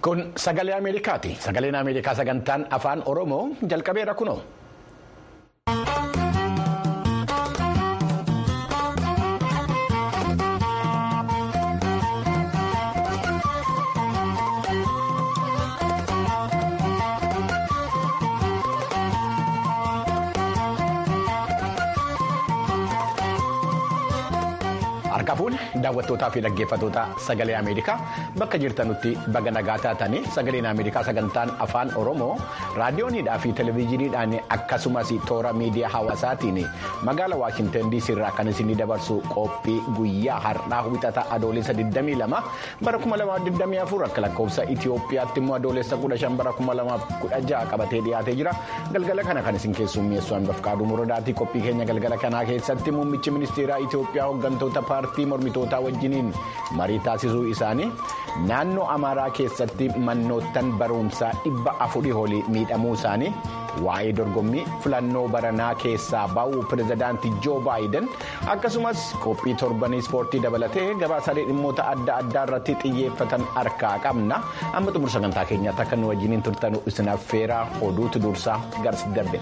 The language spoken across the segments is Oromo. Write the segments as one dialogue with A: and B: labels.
A: Kun sagalee Ameerikaati. Sagaleen Ameerikaa sagantaan afaan Oromoo jalqabeera kunoo. Harka fuune daawwattootaa fi dhaggeeffattoota sagalee Ameerikaa bakka jirtanutti baga nagaa taatanii sagaleen Ameerikaa sagantaan afaan Oromoo raadiyooniidhaa fi televezyiiniidhaan akkasumas toora miidiyaa hawaasaatiin magaala Waashintan DC irraa kan isin dabarsu qophii guyyaa har'aa wixata adoolessa 22 bara 2024 akka lakkoofsa Itoophiyaatti immoo adoolessa 15 bara 2016 qabatee dhiyaatee jira galgala kana kan isin keessummeessu hanbaf qaaduu muradaatii qophii keenya galgala kanaa keessatti muummichi ministeeraa Itoophiyaa hooggantoota paartii mormitootaa wajjiniin marii taasisuu isaanii naannoo amaaraa keessatti mannoottan barumsaa dhibba afurii olii miidhamuu isaanii waa'ee dorgommii filannoo baranaa keessaa ba'uu pirezidaantii joo baayiden akkasumas qophii torbanii ispoortii dabalatee gabaasaalee dhimmoota adda addaa irratti xiyyeeffatan harkaa qabna amma xumura sagantaa keenyaatti akka nu wajjiniin turtanu isin affeeraa oduutu dursaa garsi darbe.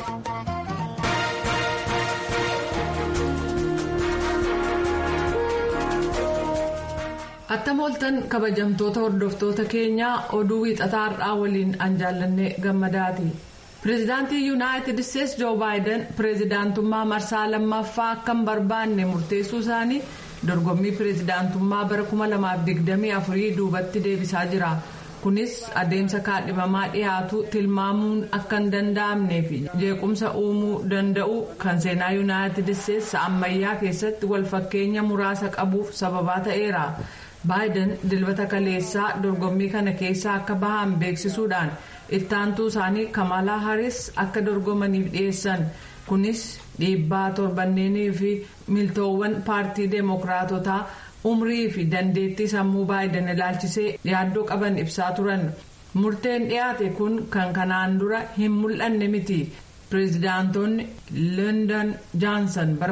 B: attam ooltan kabajamtoota hordoftoota keenyaa oduu wiixataa har'aa waliin an jaallanne gammadaati pireezidaantii yuunaayitid isteetsi joo baayiden pireezidaantummaa marsaa lammaffaa akka hin barbaanne murteessuu isaanii dorgommii pireezidaantummaa bara 2024 duubatti deebisaa jira kunis adeemsa kaadhimamaa dhiyaatu tilmaamuun akka hin danda'amnee fi jeequmsa uumuu danda'u kan seenaa yuunaayitid isteetsi ammayyaa keessatti walfakkeenya muraasa qabuuf sababaa ta'eera. baayiden dilbata kaleessaa dorgommii kana keessaa akka bahan beeksisuudhaan ittaantuu isaanii kamalaa haris akka dorgomaniif dhiyeessan kunis dhiibbaa torbanneenii fi miltoowwan paartii deemokiraatotaa umrii fi dandeettii sammuu baayiden ilaalchisee yaaddoo qaban ibsaa turan murteen dhiyaate kun kan kanaan dura hin mul'anne miti. pireezidaantonni london jaansan bara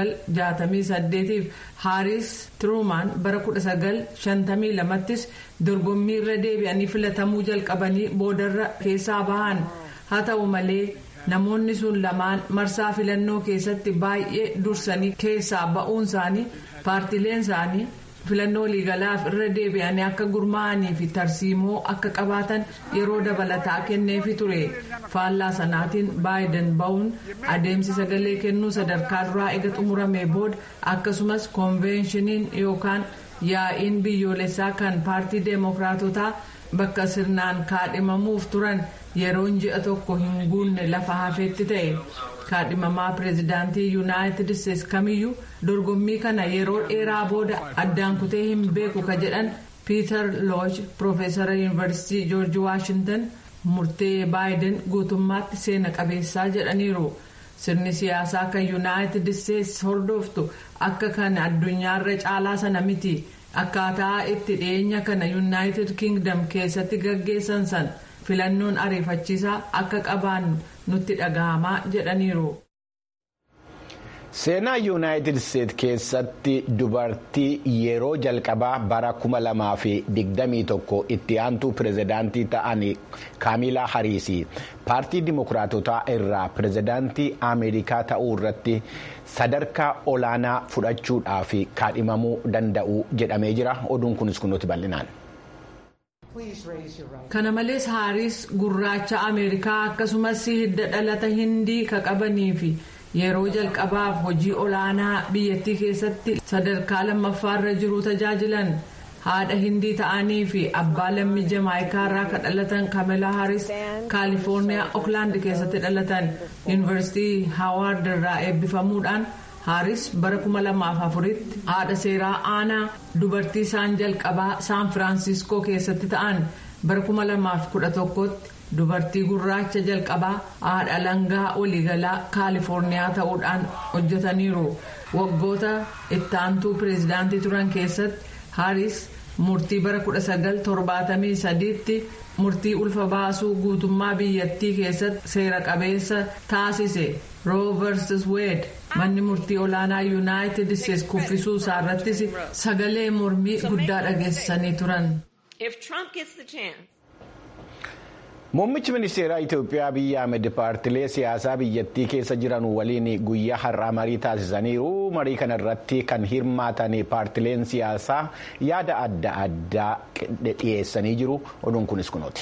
B: 1968 fi haaris tiruumaan bara 1952ttis dorgommii irra deebi'anii filatamuu jalqabanii boodarra keessaa bahan haa ta'u malee namoonni sun lamaan marsaa filannoo keessatti baay'ee dursanii keessaa ba'uun isaanii paartileen isaanii filannoo waliigalaaf irra deebi'anii akka gurmaa'anii fi tarsiimoo akka qabaatan yeroo dabalataa kenneefi ture faallaa sanaatiin baayiden ba'uun adeemsi sagalee kennuu sadarkaa duraa ega xumuramee booda akkasumas koonveeshiniin yookaan yaa'iin biyyoolessaa kan paartii deemokiraatotaa bakka sirnaan kaadhimamuuf turan yeroon ji'a tokko hin guunne lafa hafeetti ta'e. kaadhimamaa pireezidaantii yuunaayitid isteetsi kamiyyuu dorgommii kana yeroo dheeraa booda addaan kutee hin beeku ka jedhan piiter looch piroofeesara yuunivarsiitii joorji waashintan murtee baayiden guutummaatti seena qabeessaa jedhaniiru sirni siyaasaa kan yuunaayitid isteetsi hordoftu akka kan addunyaarra caalaa sana miti akkaataa itti dhiyeenya kana yuunaayitid kingdom keessatti gaggeessan san filannoon ariifachiisaa akka qabaannu nutti dhagahamaa jedhaniiru.
A: seenaa yuunaayitid isteetsi keessatti dubartii yeroo jalqabaa bara 2021 itti aantuu pireezidaantii ta'an kaamilaa hariis paartii dimokiraatotaa irraa pireezidaantii ameerikaa ta'uu irratti sadarkaa olaanaa fudhachuudhaaf kaadhimamuu danda'u jedhamee jira oduun kunis kunuuti bal'inaan.
B: kana malees haaris gurraacha ameerikaa akkasumas hidda dhalata hindii ka qabanii fi yeroo jalqabaaf hojii olaanaa biyyattii keessatti sadarkaa lammaffaarra jiru tajaajilan haadha hindii ta'anii fi abbaa lammii jamaayikaa irraa ka dhalatan kamelaa haaris kaalifoorniyaa ooklaand keessatti dhalatan yuunivarsiitii haawaard irraa eebbifamuudhaan. haaris bara 2004tti haadha seeraa aanaa dubartii isaan jalqabaa saan firaansiskoo keessatti ta'an bara 2011tti dubartii gurraacha jalqabaa haadha langaa waliigalaa kaalifoorniyaa ta'uudhaan hojjetaniiru waggoota ittaantuu pireezidaantii turan keessatti haaris murtii bara 1973tti murtii ulfa baasuu guutummaa biyyattii keessatti seera qabeessa taasise roo versus weed manni murtii olaanaa yuunaayitid isteetsi kuffisuu isaarrattis sagalee mormii guddaa dhageessisanii turan.
A: Muummichi ministeeraa Itoophiyaa Abiyyi Ahmed paartilee siyaasaa biyyattii keessa jiran waliin guyyaa har'aa marii taasisaniiru. Marii kana irratti kan hirmaatan paartileen siyaasaa yaada adda addaa dhiyeessanii jiru. Oduun kunis kunooti.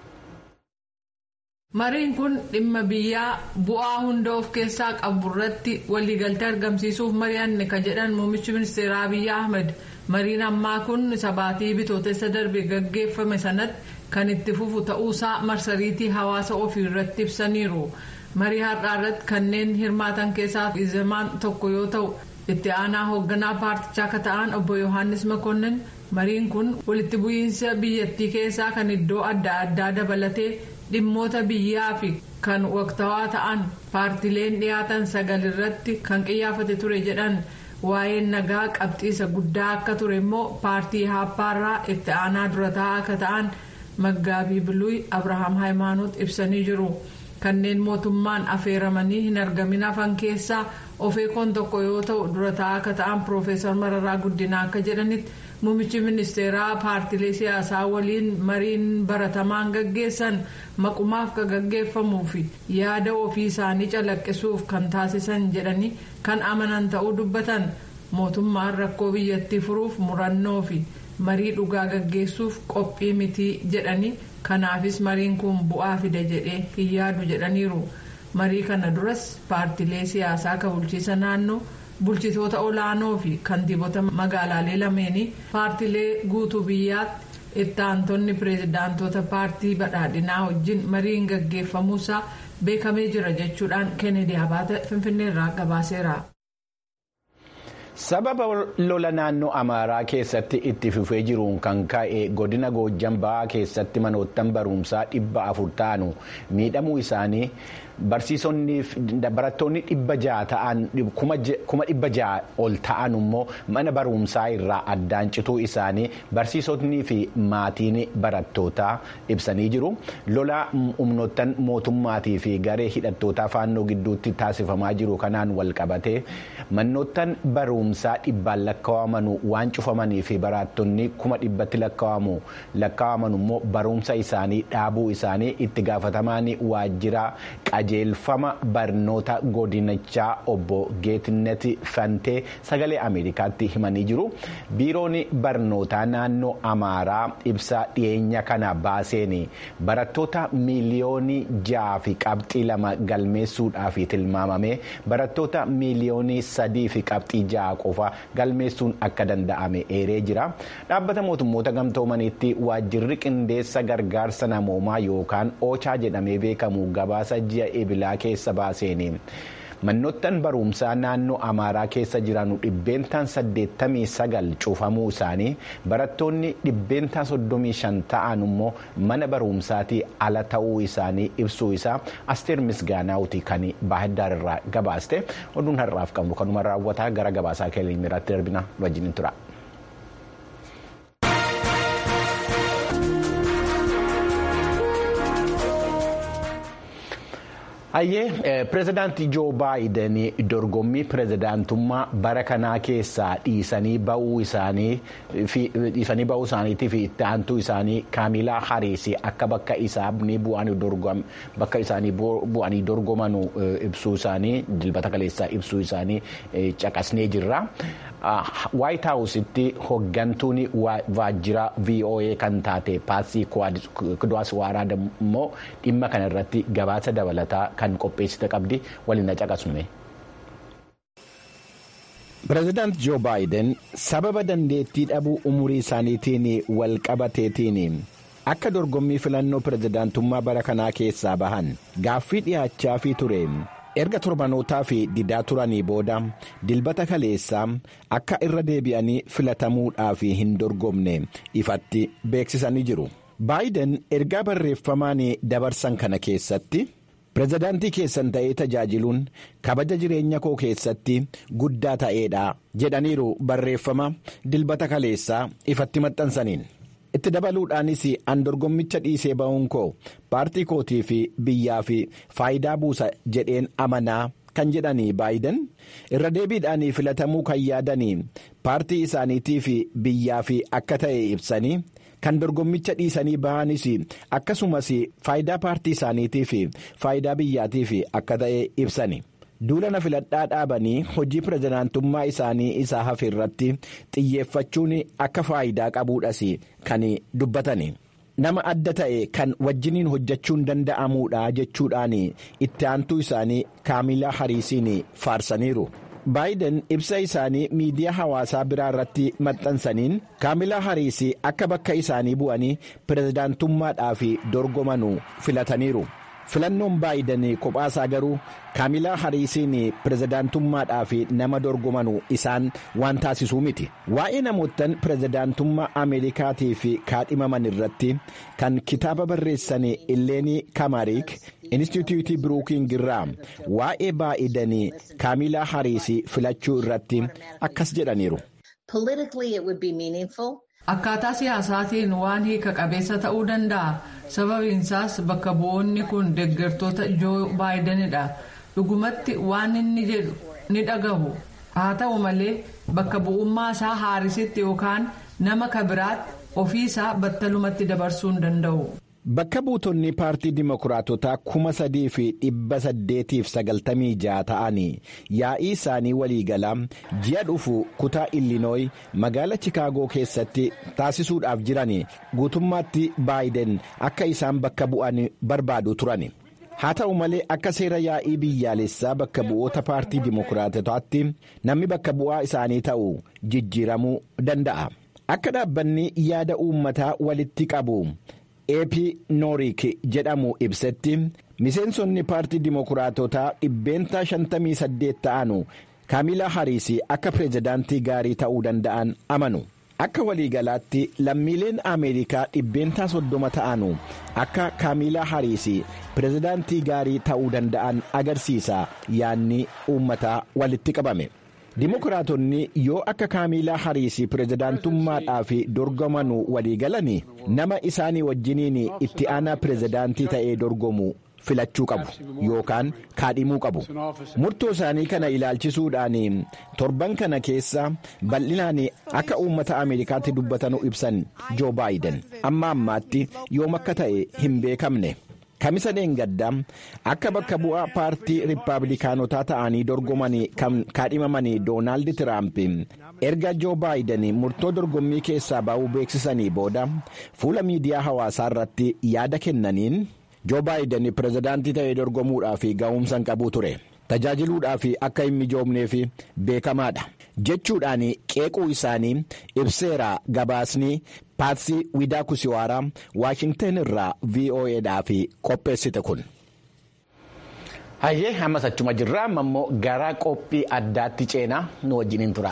B: Mariin kun dhimma biyyaa bu'aa hunda of keessaa qabu irratti waliigaltee argamsiisuuf mari'anne kan jedhan muummichi ministeeraa Abiyyi Ahmed mariin ammaa kun sabaatii bitootessa darbe gaggeeffame sanatti. kan itti fufu ta'uusaa marsariitii hawaasa ofii irratti ibsaniiru marii har'aa irratti kanneen hirmaatan keessaa izemaan tokko yoo ta'u itti aanaa hoogganaa paartichaa akka ta'an obbo yohaannis makonnin mariin kun walitti bu'iinsa biyyattii keessaa kan iddoo adda addaa dabalatee dhimmoota biyyaa fi kan waqtawaa ta'an paartileen dhiyaatan sagal irratti kan qiyyaafate ture jedhan waa'een nagaa qabxiisa guddaa akka ture immoo paartii haappaarraa itti aanaa durataa akka ta'an. Maggaabii Biluuy Abrahaam Hayimaanoot ibsanii jiru. Kanneen mootummaan affeeramanii hin argamin hafan keessaa ofeekoon tokko yoo ta'u durataa akka ta'an Piroofeesar Mararaa Guddinaa akka jedhanitti muummichi ministeeraa paartilee siyaasaa waliin mariin baratamaan gaggeessan maqumaaf kan gaggeeffamuu fi yaada ofii isaanii calaqqisuuf kan taasisan jedhanii kan amanan ta'uu dubbatan mootummaan rakkoo biyyattii furuuf murannoo fi. marii dhugaa gaggeessuuf qophii mitii jedhanii kanaafis mariin kun bu'aa fida jedhee hin yaadu jedhaniiru marii kana duras paartilee siyaasaa kan bulchiisa naannoo bulchitoota olaanoo fi kantiibota magaalaalee lameenii paartilee guutuu biyyaatti itti aantonni pireezidaantota paartii badhaadhinaa wajjin mariin gaggeeffamuusaa beekamee jira jechuudhaan keenedi abaata finfinneerraa gabaaseera.
A: sababa lola naannoo amaaraa keessatti itti fufee jiruun kan ka'e godina goojjan ba'aa keessatti manoottan barumsaa dhibba afur ta'anu miidhamuu isaanii barattoonni dhibba ja'a ta'an kuma dhibba ja'a ol ta'an immoo mana barumsaa irraa addaan cituu isaanii barsiisotnii fi maatiin barattootaa ibsanii jiru lola humnoottan mootummaatii fi garee hidhattootaa faannoo gidduutti taasifamaa jiru kanaan wal qabatee manoottan barumsaa dhibbaan lakkaawamanu waan cufamanii fi barattonni kuma dhibbatti lakkaawamu lakkaawamanu immoo barumsa isaanii dhaabuu isaanii itti gaafatamaan waajjira qajeelfama barnoota godinichaa obbo Geetnet Fantee sagalee Ameerikaatti himanii jiru. Biiroon barnootaa naannoo Amaaraa ibsa dhiyeenya kana baaseen barattoota miiliyoonii ja'a fi qabxii lama galmeessuudhaaf tilmaamame barattoota miiliyoonii sadii fi qabxii ja'a qofa galmeessuun akka danda'ame eeree jira. Dhaabbata mootummoota gamtoomaniitti waajjirri qindeessa gargaarsa namoomaa yookaan oochaa jedhamee beekamu gabaasa ji'a ebilaa keessa baaseen manoottan barumsaa naannoo amaaraa keessa jiran dhibbeentaan saddeettamii sagal cufamuu isaanii barattoonni dhibbeentaan soddomii shan ta'an immoo mana barumsaatii ala ta'uu isaanii ibsuu isaa asteer misgaanaawuti kan baahiddaar irraa gabaaste oduun har'aaf qabnu kanuma raawwataa gara gabaasaa keelimiiraatti darbina wajjin tura. Hayyee pireezidaantii Joo Baayiden dorgommii pireezidaantummaa bara kanaa keessaa dhiisanii ba'uu isaaniitii fi itti aantuu isaanii Kaamilaa Hariis akka bakka isaanii bu'anii dorgomanu ibsuu isaanii dilbata kaleessaa ibsuu isaanii caqasnee jirra. Waayit Haawusitti hoggantuun waajjira VOA kan taate Paatsii Kudaas Waaraa immoo dhimma kana irratti gabaasa dabalataa kan qopheessite qabdi waliin caqasnume. Pireezidaant Joo Baayiden sababa dandeettii dhabuu umurii isaaniitiin wal qabateetiin akka dorgommii filannoo pireezidaantummaa bara kanaa keessaa bahan gaaffii dhiyaachaa fi ture. erga torbanootaa fi didaa turanii booda dilbata kaleessaa akka irra deebi'anii filatamuudhaaf hin dorgomne ifatti beeksisanii jiru. baayiden ergaa barreeffamaan dabarsan kana keessatti pireezidaantii keessan ta'ee tajaajiluun kabaja jireenya koo keessatti guddaa ta'eedha jedhaniiru barreeffama dilbata kaleessaa ifatti maxxansaniin. itti dabaluudhaanis an dorgommicha dhiisee ba'uun koo paartii kootii fi biyyaa fi faayidaa buusa jedheen amanaa kan jedhanii baayiden irra deebiidhaanii filatamuu kan yaadanii paartii isaaniitii fi biyyaa fi akka ta'e ibsanii kan dorgommicha dhiisanii bahanis akkasumas faayidaa paartii isaaniitii fi faayidaa biyyaatiif akka ta'e ibsani. duulana filadhaa dhaabanii hojii pirezidaantummaa isaanii isaa hafe irratti xiyyeeffachuun akka faayidaa qabuudhas kan dubbatani. nama adda ta'e kan wajjiniin hojjechuun danda'amuudha jechuudhaan itti aantuu isaanii kaamilaa hariisiin faarsaniiru. baayiden ibsa isaanii miidiyaa hawaasaa biraa irratti maxxansaniin kaamilaa hariisii akka bakka isaanii bu'anii pirezidaantummaadhaaf dorgomanu filataniiru. filannoon baayiden kophaasaa garuu kaamilaa hariisiin pirezidaantummaadhaaf nama dorgomanu isaan waan taasisuu miti waa'ee namoottan pirezidaantummaa ameerikaatiif kaadhimaman irratti kan kitaaba barreessan illeenii kamariik inistituutii biruukiing irraa waa'ee baayiden kaamilaa hariisii filachuu irratti akkas jedhaniiru.
B: Akkaataa siyaasaatiin waan hiika qabeessa ta'uu danda'a. Sababiinsaas bakka bu'oonni kun deeggartoota Joo Baayidenidha. Dhugumatti waan inni jedhu ni dhagahu. Haa ta'u malee bakka bu'ummaa isaa haarisitti yookaan nama kabiraatti ofiisaa battalumatti dabarsuu hin danda'u.
A: Bakka buutonni paartii dimokiraatotaa kuma sadii fi dhibba saddeetiif sagaltamii ja'a ta'anii yaa'ii isaanii waliigalaa ji'a dhufu kutaa illinooyi magaala chikaagoo keessatti taasisuudhaaf jiran guutummaatti baayiden akka isaan bakka bu'an barbaadu turan. haa ta'u malee akka seera yaa'ii biyyaalessaa bakka bu'oota paartii dimokiraatotaatti namni bakka bu'aa isaanii ta'u jijjiiramuu danda'a. Akka dhaabbanni yaada uummataa walitti qabu. eepi noorik jedhamu ibsetti miseensonni paartii dimokiraatotaa dhibbeentaa 58 ta'anu kaamilaa hariisii akka pireezidaantii gaarii ta'uu danda'an amanu akka waliigalaatti lammiileen ameerikaa dhibbeentaa 30 ta'anu akka kaamilaa hariisii pireezidaantii gaarii ta'uu danda'an agarsiisa yaanni uummataa walitti qabame. Dimokiraatonni yoo akka kaamilaa hariisii pireezidaantummaadhaaf dorgomanu waliigalanii nama isaanii wajjiniin itti aanaa pireezidaantii ta'ee dorgomu filachuu qabu yookaan kaadhimuu qabu murtoo isaanii kana ilaalchisuudhaan torban kana keessa bal'inaan akka uummata ameerikaatti dubbatanu ibsan joo baayiden amma ammaatti yoom akka ta'e hin beekamne. kamisa dheengaddaa akka bakka bu'aa paartii riippaabilikaanotaa ta'anii dorgomanii kan kaadhimaman doonaald tiraamp erga joo baayiden murtoo dorgommii keessaa ba'uu beeksisanii booda fuula miidiyaa hawaasaa irratti yaada kennaniin joo baayiden pireezidaantii ta'ee dorgomuudhaaf ga'umsa hin qabu ture tajaajiluudhaaf akka hin mijoomneef beekamaadha jechuudhaan qeequu isaanii ibseera gabaasni paatsii widaa kusiwaaraa waashingtan irraa vo'edhaaf qopheessite kun.
C: hayyee ammas achuma jirra amma immoo gara qophii addaatti ceenaa nu wajjiniin tura.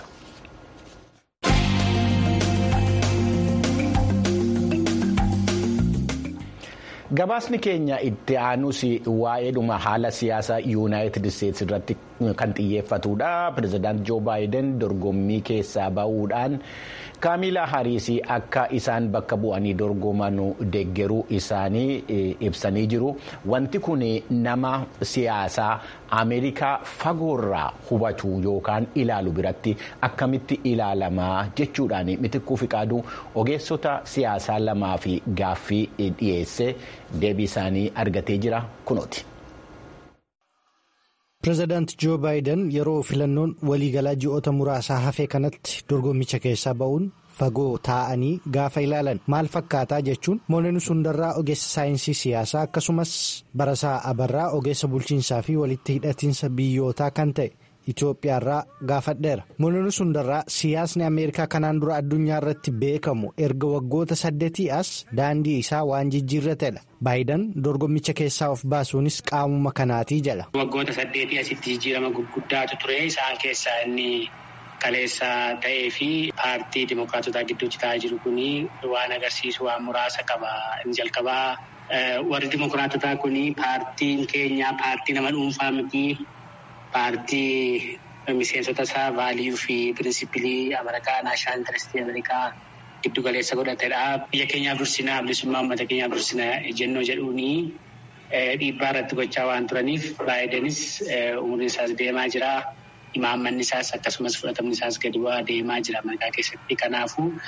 C: gabaasni keenya itti aanus waa'eedhuma haala siyaasa yuunaayitid isteetsi irratti kan xiyyeeffatudha pireezidaant joo baayiden dorgommii keessaa ba'uudhaan kaamilaa hariisii akka isaan bakka bu'anii dorgomanu deeggaruu isaanii ibsanii jiru wanti kun nama siyaasaa ameerikaa fagoorraa hubatu yookaan ilaalu biratti akkamitti ilaalamaa jechuudhaan mitikkuu fiqaaduu ogeessota siyaasaa lamaa fi gaaffii dhiyeesse deebii isaanii argatee jira kunooti.
D: pireezidaant joo baayiden yeroo filannoon waliigalaa ji'oota muraasaa hafee kanatti dorgommicha keessaa ba'uun fagoo taa'anii gaafa ilaalan maal fakkaataa jechuun moolonni sundarraa ogeessa saayinsii siyaasaa akkasumas barasaa abarraa ogeessa bulchiinsaa fi walitti hidhatiinsa biyyootaa kan ta'e itiyoophiyaarraa gaafadheera moolonni sundarraa siyaasni ameerikaa kanaan dura addunyaa irratti beekamu erga waggoota saddeetii as daandii isaa waan jijjiirratedha. Baayiden dorgommicha keessaa of baasuunis qaamuma kanaatii jedha.
E: Waggoota saddeetii asitti jijjiirama gurguddaatu ture isaan keessaa inni kaleessa ta'ee fi paartii dimokiraatotaa gidduutti ta'aa jiru kuni waan agarsiisu waan muraasa qaba. Inni jalqabaa warri dimokiraatotaa kuni paartiin keenya paartii nama dhuunfaa miti paartii miseensota isaa vaaliyuu fi pirinsipilii Ameerikaa naashinaal intarestii Ameerikaa. Giddu galeessa godhatedha. Biyya keenyaaf dursinaa bilisummaa uummata keenyaaf dursinaa jennoo jedhuuni dhiibbaa irratti gochaa waan turaniif Baayidenis umriin isaas deemaa jira. Imaammanni isaas akkasumas fudhatamni isaas gadi bu'aa deemaa jira Ameerikaa keessatti. Kanaafuu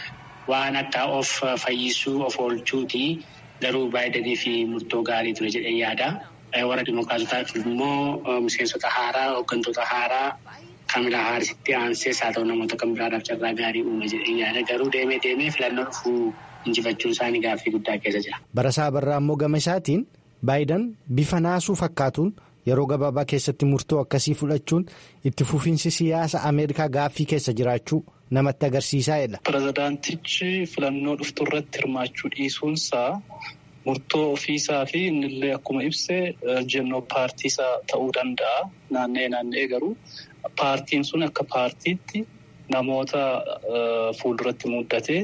E: waan akka of fayyisuu of oolchuuti garuu baay'atanii fi murtoo gaarii ture jedhee yaada. Warra Dimookiraatotaaf immoo miseensota haaraa hooggantoota haaraa Kaamilaa Haarisitti aansees haa ta'u namoota kan biraadhaaf carraa gaarii uume jedhee yaada. Garuu deemee deemee filannoo dhufuu injifachuun isaanii gaaffii guddaa keessa jira.
D: Barasaa Barraa immoo gama isaatiin Baayidan bifa naasuu fakkaatuun yeroo gabaabaa keessatti murtoo akkasii fudhachuun itti fufiinsi siyaasa Ameerikaa gaaffii keessa jiraachuu namatti agarsiisaadha.
F: Pirezidaantichi filannoo dhuftu irratti hirmaachuu dhiisuunsaa murtoo ofiisaa fi innillee akkuma ibse jennoo paartiisaa ta'uu danda'a. Naanna'ee naanna'ee garuu paartiin sun akka paartiitti namoota fuulduratti muddatee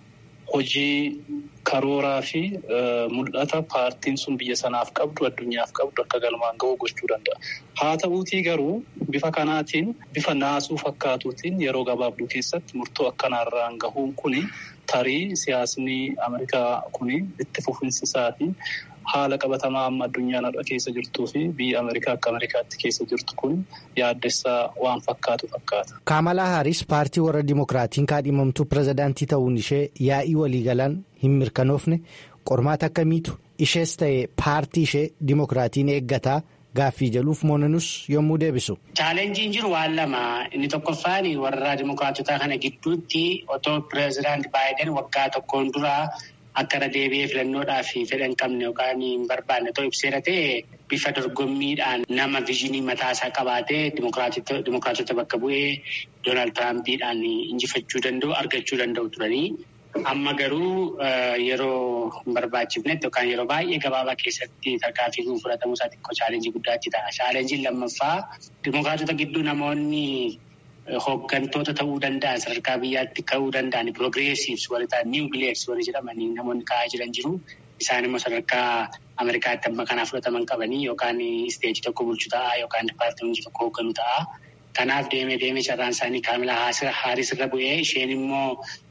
F: hojii karooraa fi mul'ata paartiin sun biyya sanaaf qabdu addunyaaf qabdu akka galmaan ga'uu gochuu danda'a. Haa ta'uutii garuu bifa kanaatiin bifa naasuu fakkaatuutiin yeroo gabaabduu keessatti murtoo akkanaarraan gahuun kuni tarii siyaasni Ameerikaa kuni itti fufinsisaa fi haala qabatamaa amma addunyaan har'a keessa jirtuu fi biyya Ameerikaa akka Ameerikaatti keessa jirtu kun yaaddessaa waan fakkaatu fakkaata.
D: Kaamalaa Haaris paartii warra Dimookiraatiin kaadhimamtuu pirezidaantii ta'uun ishee yaa'ii waliigalaan hin mirkanoofne qormaata akkamiitu ishees ta'e paartii ishee Dimookiraatiin eeggataa gaaffii jaluuf moonanus yommuu deebisu.
E: Chaalenjiin jiru waan lama inni tokkoffaan warra Dimookiraatotaa kana gidduutti otoo pirezidaantii Baayiden waggaa tokkoon duraa. Akka irra deebi'ee filannoodhaaf fedha hin qabne yookaan hin barbaanne ta'uu ibseera ta'e bifa dorgommiidhaan nama viizinii mataasaa qabaatee dimookiraatota bakka bu'ee Doonaald Tiraampiidhaan injifachuu danda'u argachuu danda'u turanii. Amma garuu yeroo hin barbaachifnetti yookaan yeroo baay'ee gabaabaa keessatti tarkaanfii kun fudhatamuu isaa xiqqoo chaalenjii guddaatti ta'a. Chaalenjiin lammaffaa dimookiraatota gidduu namoonni. Hooggantoota ta'uu danda'an sadarkaa biyyaatti ka'uu danda'an piroogreesiivs warri ta'an niiw bileeks warri jedhamanii namoonni ka'aa jiran jiru. Isaan immoo sadarkaa Ameerikaatti amma kanaa fudhataman qabanii yookaan isteejii tokko bulchu ta'a yookaan dipaartimentii tokko hoogganu ta'a. Kanaaf deemee deemee carraan isaanii Kaamilaa Haaris irra bu'ee isheen immoo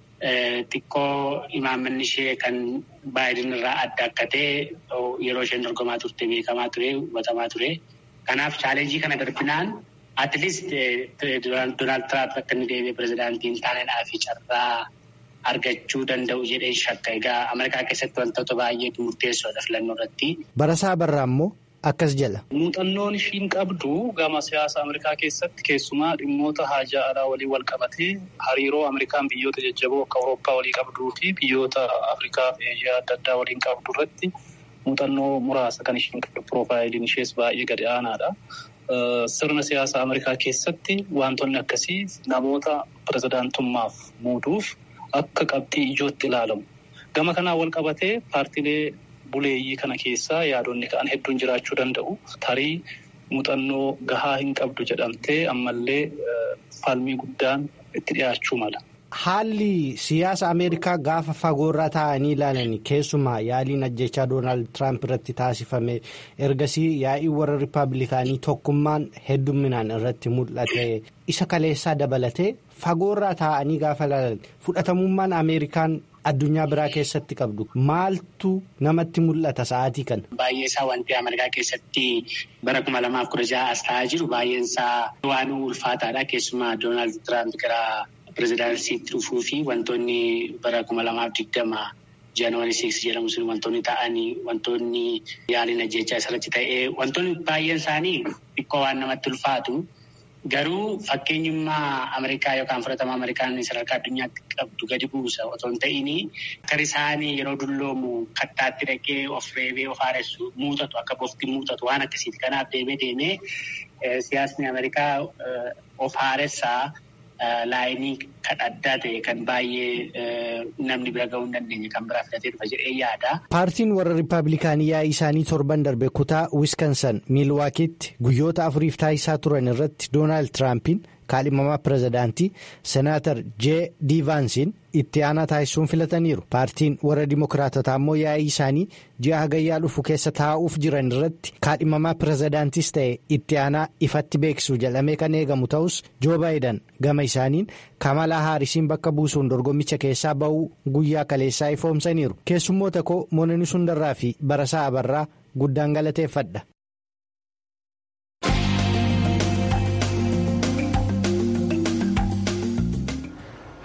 E: xiqqoo imaammanni ishee kan Baayiden irraa adda akka ta'e yeroo isheen dorgomaa turte beekamaa ture hubatamaa ture. Kanaaf chaalenjii kana darbinaan. At least Doonaald Tiraamp akka inni deebi'ee pirezidaantiin taanedhaa fi carraa argachuu danda'u jedhee shakka. Egaa Ameerikaa keessatti wantoota baay'eetu murteessoodha filannoo irratti.
D: Barasaa Barraa immoo akkas jala.
F: Muuxannoon ishiin qabdu gama siyaasa Ameerikaa keessatti keessumaa dhimmoota haajaa alaa waliin wal qabatee hariiroo Ameerikaan biyyoota jajjaboo akka Awurooppaa walii qabduu fi biyyoota Afrikaa fi Eeshiyaa adda addaa waliin qabdu irratti muuxannoo muraasa kan ishiin qabdu piroofaayiliin ishees baay'ee gadi aanaadha. Sirna siyaasa Ameerikaa keessatti wantoonni akkasii namoota pirezidaantummaaf muuduuf akka qabxii ijootti ilaalamu. Gama kanaan wal qabatee paartiilee buleeyyii kana keessaa yaadonni ka'an hedduun jiraachuu danda'u. Tarii muuxannoo gahaa hin qabdu jedhamtee ammallee falmii guddaan itti dhiyaachuu mala.
D: Haalli siyaasa Ameerikaa gaafa fagoorraa taa'anii ilaalan keessumaa yaaliin ajjechaa Doonaald Tiraamp irratti taasifame ergasii yaa'ii warra Rippaabilikaanii tokkummaan heddumminaan irratti mul'ate isa kaleessaa dabalatee fagoorraa taa'anii gaafa ilaalan fudhatamummaan Ameerikaan addunyaa biraa keessatti qabdu maaltu namatti mul'ata sa'aatii kana.
E: Baay'ee isaa wanti Ameerikaa keessatti bara kuma lamaaf kudha ja'a as ta'aa jiru baay'een isaa waan ulfaataadha keessumaa Doonaald Tiraamp gara. Pireezidaansiitti dhufuu fi wantoonni bara kuma lamaaf digdama jaanuwaarii siiks jedhamu sun wantoonni ta'anii wantoonni yaaliin ajjechaa isarratti ta'ee wantoonni baay'een isaanii xiqqoo waan namatti ulfaatu garuu fakkeenyummaa Ameerikaa yookaan fudhatama Ameerikaan sadarkaa addunyaatti qabdu gadi buusa otoo hin ta'in akka isaanii yeroo dulloomu kattaatti dhaqee of reebee of haaressu muuxatu akka bofti muuxatu waan akkasiiti. Kanaaf deemee deemee siyaasni Ameerikaa of haaressaa. Laayinii kan addaa ta'e kan baay'ee namni bira ga'uu hin dandeenye kan biraa filatee dhufa jedhee yaada.
D: Paartiin warra Rippaabilikaanii yaa'ii isaanii torban darbe kutaa Wiskansan Miilwaakiitti guyyoota afuriif taasisaa turan irratti Doonaald Tiraampiin kaadhimamaa pirezidaantii Senaatar J. Diivaansiin itti aanaa taasisuun filataniiru. Paartiin warra Dimookiraatotaa immoo yaa'ii isaanii ji'a hagayyaa dhufu keessa taa'uuf jiran irratti kaadhimamaa pirezidaantis ta'e itti aanaa ifatti beeksisuu jedhamee kan eegamu ta'us Joo Baayidan gama isaaniin Kamalaa Haarisiin bakka buusuun dorgommicha keessaa ba'uu guyyaa kaleessaa ifoomsaniiru. Keessummoota koo Moonanii Sundarraa fi Barasaa Abarraa guddaan galateeffadha.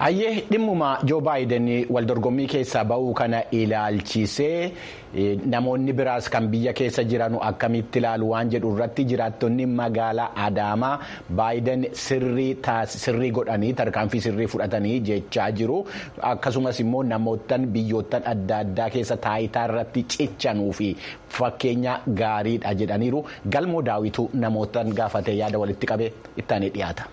C: Hayyee dhimmuma Joo Baayiden waldorgommii keessaa ba'uu kana ilaalchisee namoonni biraas kan biyya keessa jiran akkamitti ilaalu waan jedhu irratti jiraattonni magaalaa Adaamaa Baayiden sirrii godhanii tarkaanfii sirrii fudhatanii jechaa jiru. Akkasumas immoo namootaan biyyoottan adda addaa keessa taayitaa irratti cichanuu fi fakkeenya gaariidha jedhaniiru. Galmoo daawituu namootaan gaafatee yaada walitti qabee ittaanii dhiyaata.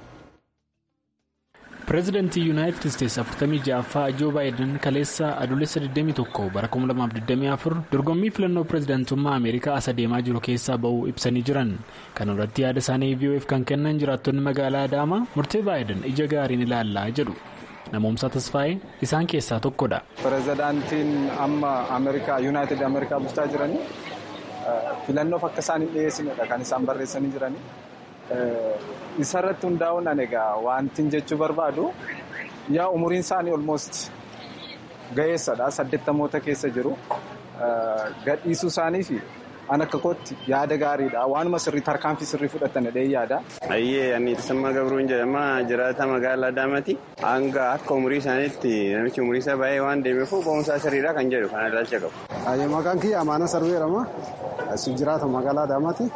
G: pireezidantii yuunaayitid isteetsi 46ffaa joo baayiden kaleessa adoolessa 21 bara 2024 dorgommii filannoo pireezidantummaa ameerikaa as adeemaa jiru keessaa ba'uu ibsanii jiran kan irratti yaada isaanii vof kan kennan jiraattonni magaalaa adaamaa murtee baayiden ija gaariin ilaallaa jedhu namoomsaa tasfaa'ee isaan keessaa tokkodha.
H: pireezidaantiin amma ameerikaa yuunaayitid ameerikaa bulchaa jiranii filannoof akka isaan hin dhiyeessinedha kan isaan barreessanii jiranii. Isarratti hundaa'uun egaa wanti jechuu barbaadu yaa umuriin isaanii olmost ga'eessadha. Saddeettamoota keessa jiru. Gadhiisuu isaanii fi an akka kootti yaada gaariidha. Waanuma sirrii tarkaanfii sirrii fudhatan jedhee yaada.
I: Ayyee ani Tasammaa Gabruun jedhama jiraata magaalaa Adaamaati. Hanga akka umurii isaaniitti namichi umurii isaa baay'ee waan deemeef ba'umsaa sirriidha kan jedhu kana ilaalcha qabu.
J: Ayyee maqaan kiyya Amaana Sarbeerama. Asii jiraata magaalaa Adaamaati.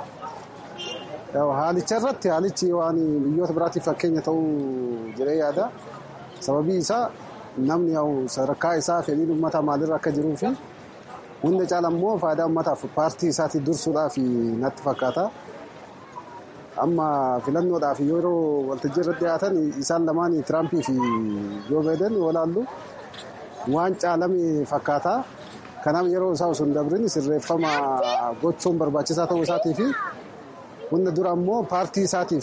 J: Haalicha irratti haalichi waan biyyoota biraatiif fakkeenya ta'uu jedhee yaada. Sababii isaa namni sadarkaa isaa fedhiin uummataa maalirra akka jiruu fi hunda caala immoo faayidaa uummataaf paartii isaatiif dursuudhaaf natti fakkaata. Amma filannoodhaaf yeroo waltajjii irratti dhiyaatan isaan lamaan Tiraampii fi Joo Baayiden walaallu waan caalame fakkaata. Kanaaf yeroo isaa osoo hin dabrin sirreeffama gochuun barbaachisaa ta'uu isaatii fi hunda dura ammoo paartii isaatiif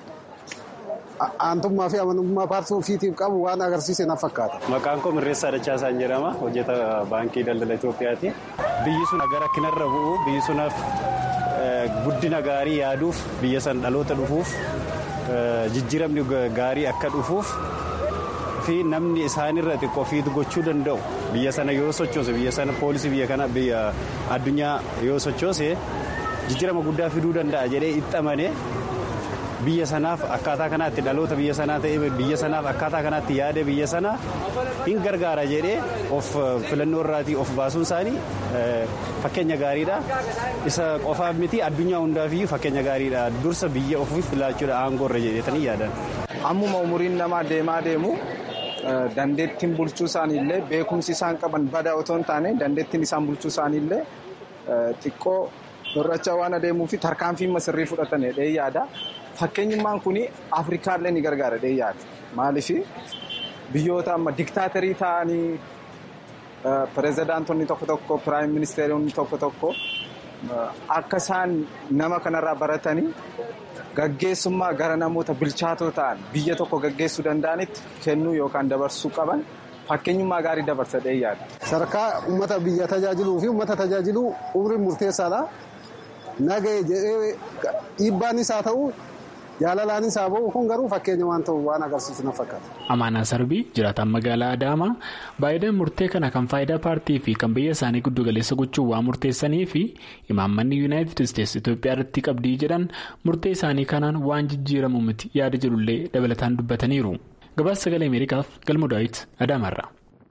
J: aantummaa fi amanamummaa paartii ofiitiif qabu waan agarsiise na fakkaata.
K: Maqaan koo Mirreessaa Dachaasaan jedhama. Hojjeta baankii daldala Itoophiyaati. Biyyi sun gara kinarra bu'u biyyi sunaaf guddina gaarii yaaduuf biyya san dhaloota dhufuuf jijjiiramni gaarii akka dhufuuf fi namni isaanirra xiqqoo fiitu gochuu danda'u biyya sana yoo sochoose biyya sana poolisii biyya kana biyya addunyaa yoo sochoose jijjiirama guddaa fiduu danda'a jedhee itti amane biyya sanaaf akkaataa kanaatti dhaloota biyya sanaa ta'e biyya sanaaf akkaataa kanaatti yaada biyya sanaa hin gargaara jedhee of filannoo irraatii of baasuun isaanii fakkeenya gaariidha. Isa qofaaf miti addunyaa hundaafiyyuu fakkeenya gaariidha. Dursa biyya ofiif filaachuudha aangoo irra jedhetanii yaadan.
H: Ammuma umuriin namaa deemaa deemu dandeettiin bulchuu isaaniillee beekumsi isaan qaban badaa otoo hin taane dandeettiin isaan bulchuu isaaniillee xiqqoo hir'achaa waan adeemuu fi tarkaanfii sirrii fudhatan jedhee yaada. Fakkeenyummaan kun Afrikaallee ni gargaara jedhee yaada. Maaliif biyyoota amma diktaaterii ta'anii pireezidaantonni tokko tokko piraayim ministeeronni tokko tokko akka isaan nama kanarraa baratanii gaggeessummaa gara namoota bilchaatoo ta'an biyya tokko gaggeessuu danda'anitti kennuu yookaan dabarsuu qaban fakkeenyummaa gaarii dabarsa jedhee yaada.
J: Sadarkaa uummata biyya tajaajiluu fi uummata tajaajiluu umriin murteessaadha. Nagahee jedhee dhiibbaanis haa ta'u jaalalaanis haa ba'u kun garuu fakkeenya waan ta'u waan agarsiisu na fakkaata.
G: Amaanaa Sarbii jiraataan magaalaa Adaamaa baay'inaan murtee kana kan faayidaa paartii fi kan biyya isaanii giddu galeessa gochuun waan murteessanii fi imaammanni yuunaayitid isteetsi Itoophiyaa irratti qabdii jedhan murtee isaanii kanaan waan jijjiiramu miti yaada jedhullee dabalataan dubbataniiru. Gabaasa sagalee Ameerikaaf galma Daawit Adaamaarra.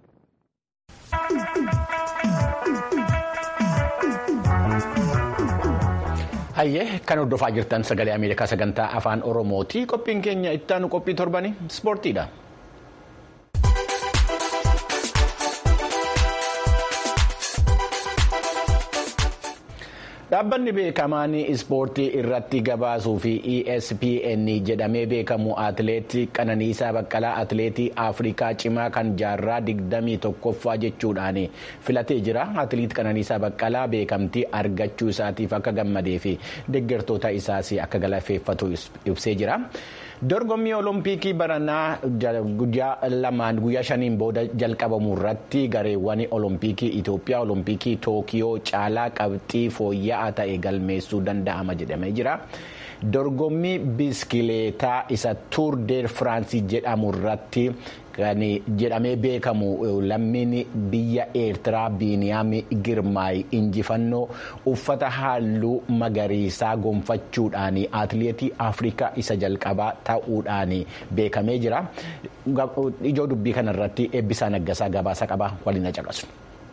C: Hayyee kan hordofaa jirtan sagalee Ameerikaa sagantaa afaan Oromooti. Qophiin keenya ittaanu qophii torbanii ispoortiidha. Dhaabbanni beekamaan ispoortii irratti gabaasuu fi ESPN jedhamee beekamu atileetii Qananiisaa Baqqalaa atileetii Afrikaa cimaa kan jaarraa digdamii tokkoffaa jechuudhaan filatee jira. Atileet Qananiisaa Baqqalaa beekamtii argachuu isaatiif akka gammadee fi deeggartoota isaas akka galateeffatu ibsee jira. Dorgommii Oloompiikii baranaa guyyaa lamaan guyyaa shaniin booda jalqabamu irratti gareewwan Oloompiikii Itoophiyaa Oloompiikii Tookiyoo caalaa qabxii fooyya'aa ta'e galmeessuu danda'ama jedhamee jira. Dorgommii biskileetaa isa Tuur deer Firaansii jedhamu irratti kan jedhamee beekamu lammiin biyya eertiraa biiniyaam girmaay injifannoo uffata halluu magariisaa gonfachuudhaan atileetii afrikaa isa jalqabaa ta'uudhaan beekamee jira ijoo dubbii kanarratti eebbisaa naggasaa gabaasa qaba waliin caqasu.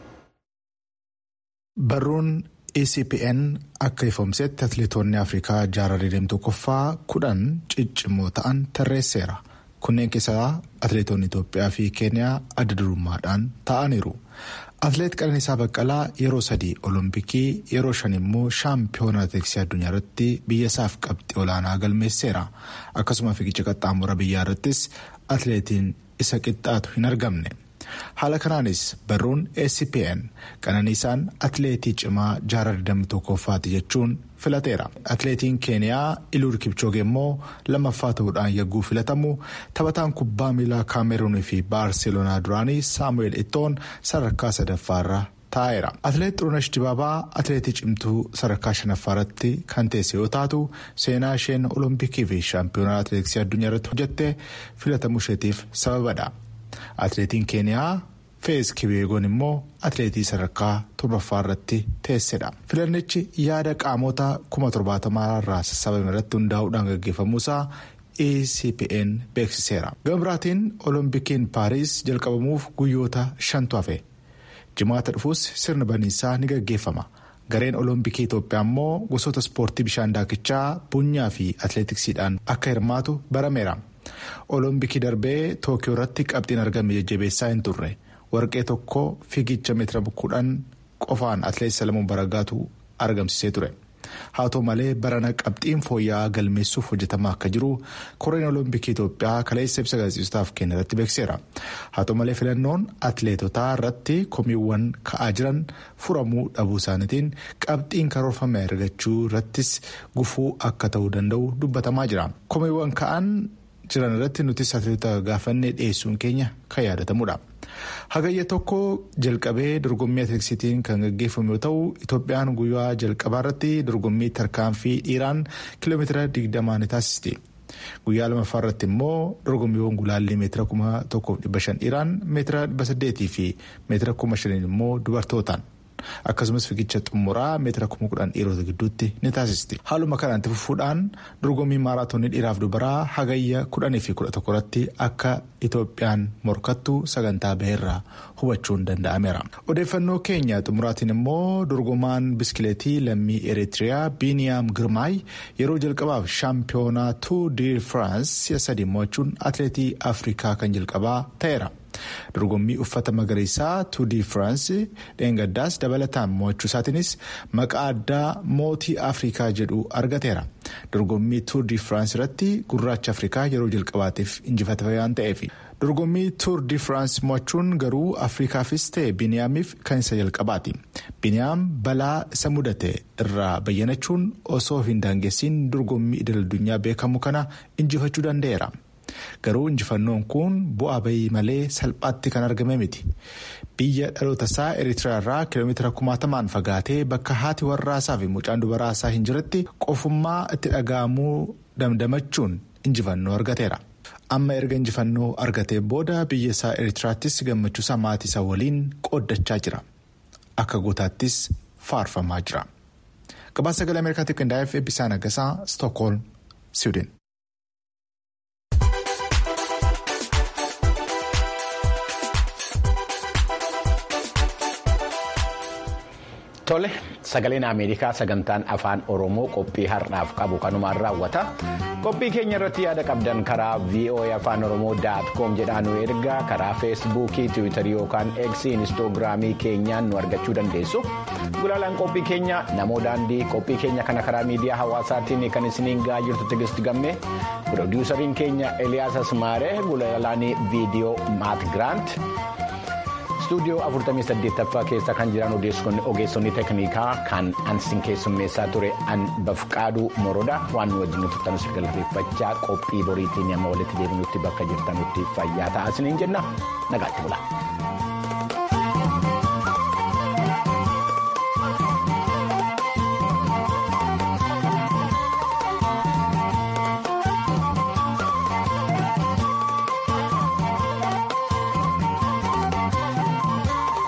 L: barruun ecpn akka ifoomsetti atileetonni afrikaa jaarraa deemtuu tokkoffaa kudhan ciccimoo ta'an tarreesseera kunneen keessaa atileetonni itoophiyaa fi keeniyaa adda durummaadhaan ta'aniiru atileet qananiisaa baqqalaa yeroo sadii olompikii yeroo shan immoo shaampiyoona atileetiksii addunyaa irratti biyya isaaf qabxii olaanaa galmeesseera akkasuma fiigicha qaxxaamura biyyaa irrattis atileetiin isa qixxaatu hin argamne. haala kanaanis barruun ecpn qananiisaan atileetii cimaa jaarraa digdamii tokkoffaati jechuun filateera atileetiin keeniyaa iluur kipchoge immoo lammaffaa ta'uudhaan yagguu filatamu taphataan kubbaa miilaa kaameruunii fi baarseloonaa duraanii saamu'eel ittoon sadarkaa sadaffaarra taa'eera atileet xurunesh dibaabaa atileetii cimtuu sadarkaa shanaffaarratti kan teesse yoo taatu seenaa isheen olompikii fi shaampiyoonaa atileetiksii addunyaa irratti hojjette filatamuu isheetiif sababadha. atileetiin keeniyaa fees kibeegoon immoo atileetii sadarkaa torbaffaa irratti teessedha filannichi yaada qaamota kuma torbaatamaa irraa sassaabame irratti hundaa'uudhaan gaggeeffamuusaa ecpn beeksiseera gama biraatiin oloompikiin paariis jalqabamuuf guyyoota shantu hafe jimaata dhufuus sirna baniinsaa ni gaggeeffama gareen olompikii itoophiyaa immoo gosoota ispoortii bishaan daakichaa bunyaa fi atileetiksiidhaan akka hirmaatu barameera. olompikii darbee tookiyoo irratti qabxiin argame jajjabeessaa hin turre warqee tokko fiigicha meetira kudhan qofaan atileet salamuun baragaatu argamsiisee ture haa ta'u malee barana qabxiin fooyya'aa galmeessuuf hojjetamaa akka jiru koreen olompikii itoophiyaa kaleessa ibsa gaazexeessitootaaf kenne irratti beekseera haa ta'u malee filannoon atileetotaa irratti komiiwwan ka'aa jiran furamuu dhabuu isaaniitiin qabxiin karoorfame argachuu irrattis gufuu akka ta'uu danda'u dubbatamaa jira komiiwwan ka'an. jiran irratti nutis atileetota gaafannee dhiyeessuun keenya kan yaadatamudha. hagayya tokko jalqabee dorgommii atileetiksiitiin kan gaggeeffamu yoo ta'u itoophiyaan guyyaa jalqabaa irratti dorgommii tarkaanfii dhiiraan kiiloomeetira digdamaa ni taasisti. guyyaa lamaffaa irratti immoo dorgommiiwwan gulaallii meetira kuma tokkoof dhibba shan dhiiraan meetira dhibba saddeetii fi meetira kuma shaniin immoo dubartootaan. akkasumas fiigicha xumuraa meetira kuma kudhan dhiirota gidduutti ni taasisti haaluma kanaan itti fufuudhaan dorgommii maaraatoonii dhiiraaf dubaraa hagayya kudhanii fi kudha tokko irratti akka itoophiyaan morkattu sagantaa baheerraa hubachuun danda'ameera odeeffannoo keenya xumuraatiin immoo dorgomaan biskileetii lammii eritiriyaa biiniyaam girmaay yeroo jalqabaaf shaampiyoonaa tuur di firaans si'a sadii mo'achuun atileetii afrikaa kan jalqabaa ta'eera. dorgommii uffata magariisaa tuudii firaansi dheengaddaas dabalataan mo'achuu isaatiinis maqaa addaa mootii afrikaa jedhu argateera dorgommii tuudii firaansi irratti gurraacha afrikaa yeroo jalqabaatiif injifatame waan ta'eef dorgommii tuudii firaansi mo'achuun garuu afrikaafis ta'e biniyaamiif kan isa jalqabaati biniyaam balaa isa mudate irraa bayyanachuun osoo hin daangessiin dorgommii idil addunyaa beekamu kana injifachuu danda'eera. garuu injifannoon kun bu'aa bayii malee salphaatti kan argame miti biyya dhaloota isaa eritiriyaa irraa kiiloomeetira kumaatamaan fagaatee bakka haati warraasaa fi mucaan dubaraasaa hin jiretti qofummaa itti dhaga'amuu damdamachuun injifannoo argateera. amma erga injifannoo argatee booda biyya isaa eritiriyaattis gammachuusaa maatii isaa waliin qooddachaa jira akka gootaattis faarfamaa jira gabaasa sagalee ameerikaatiif qindaa'eef eebbisaa nagasaa stookholm siwiidin.
C: Tole sagaleen Ameerikaa sagantaan afaan Oromoo qophii har'aaf qabu kanumaan raawwata. Qophii keenya irratti yaada qabdan karaa VOA afaan Oromoo daatkoom jedhaan nu ergaa karaa feesbuukii tiwiitarii yookaan eegsii inistoogiraamii keenyaan nu argachuu dandeessu. Gulaalaan qophii keenya namoo daandii qophii keenya kana karaa miidiyaa hawaasaatiin kan isiniin gahaa jirtu Tigist Gammee piroodiwusariin keenya Eliyaas Asmaaree gulaalaan viidiyoo Maat Giraant. istuudiyoo 48ffaa keessa kan jiran ogeessonni teeknikaa kan ansin keessummeessaa ture an bafqaaduu morodaa waan nu wajjin turtanus galateeffachaa qophii boriitiin amma walitti deebinutti bakka jirtanutti fayyaa ta'aa isiniin jenna nagaatti bula.